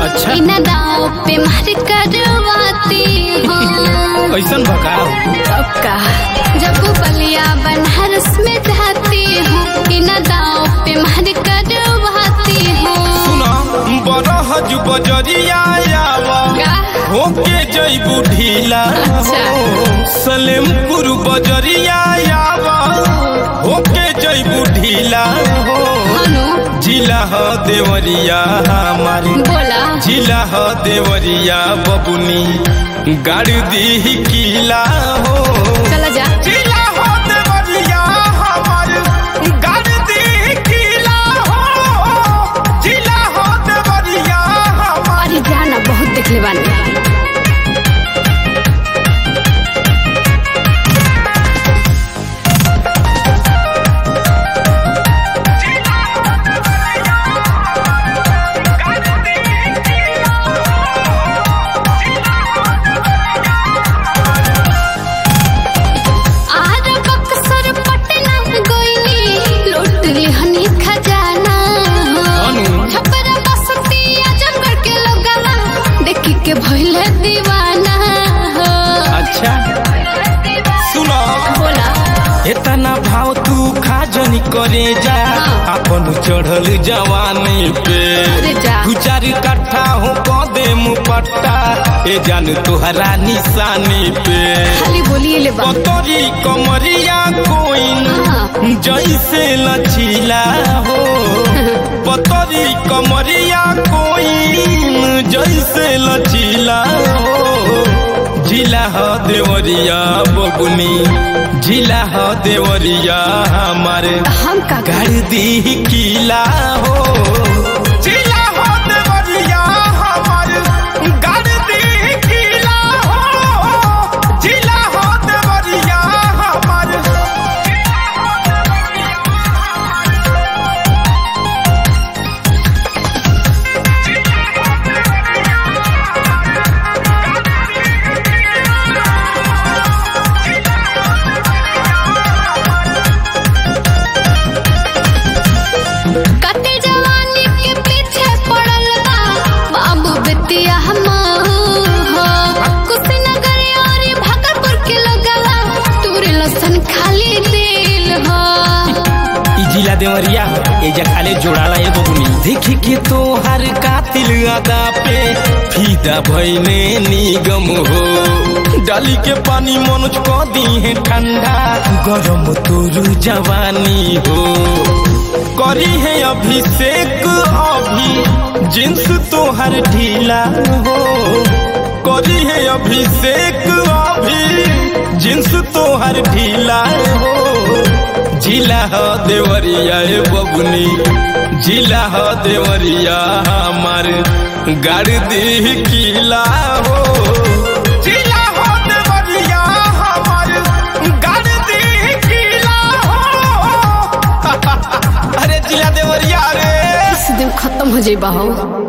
अच्छा। बिना दाव पे मार करवाती हूँ कैसन भगाओ अब का जब बलिया बनारस में जाती हूँ बिना दाव पे मार करवाती हूँ सुना बरहज बजरिया आवा का होके जइबू ढीला अच्छा। सलेमपुर बजरिया आवा होके जइबू ढीला हो हनु जिला ह देवरिया हमारे बोला जिला ह देवरिया बबुनी गाड़ी दी किला हो चला जा जिला हो देवरिया हमारे गाड़ी दी किला हो जिला हो देवरिया हमारे अरे जाना बहुत देखले बानी आर बक्सर पटना गोइनी लूट लिहनी खजाना अनु। छपरा बसती आजमगढ़ के लोगवा देखी के भइले दीवाना हो अच्छा सुनो बोला इतना भाव तू खाजनी करे जा हाँ। अपन चढ़ल जवानी पे अरे जा। दू चार कट्ठा हो कदे मुपट्टा ए जान तुहरा निशानी पे खाली बोलिए ले बा पतरी कमरिया कोइन हाँ। जैसे लचीला हो पतरी कमरिया कोइन जैसे लचीला हो जिला ह देवरिया बबुनी जिला ह देवरिया हमारे हम का कर दी किला हो जिला हो देवरिया हमारे कर दी किला हो जिला हो देवरिया हमारे कते जवानी के पीछे पड़ल बा बाबू बेतिया हम हो कुशीनगर और भागलपुर के लोगवा तोरे लसन खाली दिल हो ई जिला देवरिया एजा खाले जोड़ाला ए बबुनी देखी के तो हर कातिल अदा पे फीदा भइने निगम हो डाली के पानी मनुज क दी है ठंडा गरम तोरू जवानी हो करी है अभिषेक अभी जिन्स तोहर ढीला हो करी है अभिषेक अभी जिन्स तोहर ढीला हो जिला ह देवरिया ए बबुनी जिला ह देवरिया हमार गाड़ी दी किला हो जिला ह देवरिया हमार गाड़ी दी किला हो अरे जिला देवरिया रे इस दिन खत्म हो जाई हो